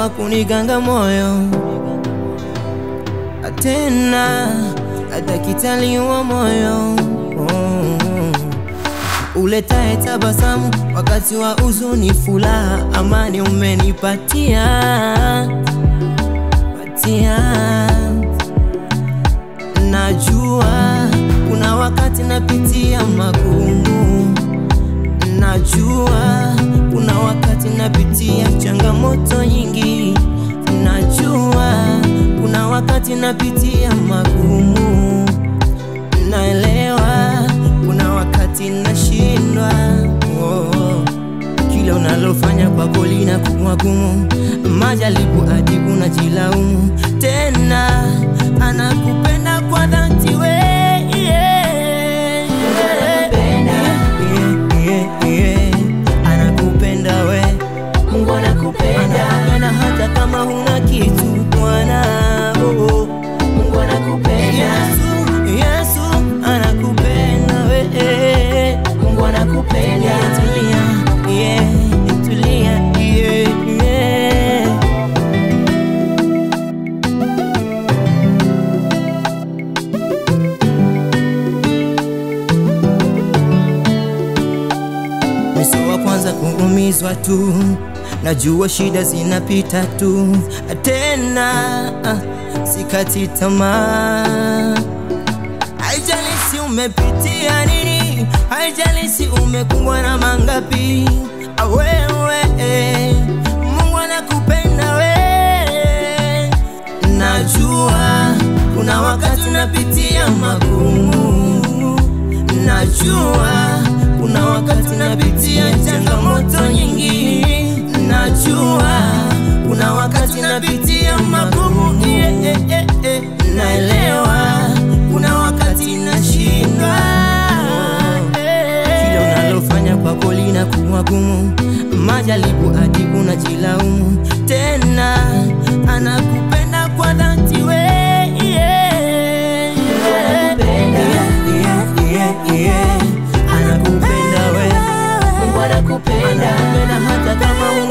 wa kuniganga moyo tena daktari wa moyo oh. Uletae tabasamu wakati wa huzuni, furaha, amani umenipatia patia. Najua kuna wakati napitia magumu, najua kuna wakati napitia changamoto nyingi, najua kuna wakati napitia magumu, naelewa kuna wakati nashindwa. Oh, kila unalofanya kwako linakuwa gumu, majaribu hadi unajilaumu tena. Anakupenda kwa dhati we yeah. Yeah, yeah, yeah. Anakupenda we Mungu anakupenda, anakupenda hata kama huna kitu Bwana oh, oh. Mungu anakupenda, Yesu, Yesu anakupenda we Mungu anakupenda. Tulia, yeah, tulia, yeah, yeah. Miso wa kwanza kuumizwa tu, najua shida zinapita tu, tena ah, sikati tamaa. Haijalishi umepitia nini, haijalishi umekumbwa na mangapi, ah, wewe eh, Mungu anakupenda we. Najua kuna wakati napitia magumu, najua kuna wakati napitia changamoto nyingi, najua kuna wakati napitia magumu yeah, yeah, yeah, yeah. Naelewa kuna wakati nashindwa, kila unalofanya kwako linakuwa gumu, majaribu hadi unajilaumu tena. Anakupenda kwa dhati we yeah. Anakupenda. Yeah, yeah, yeah. Anakupenda we Mungu anakupenda, anakupenda hata kama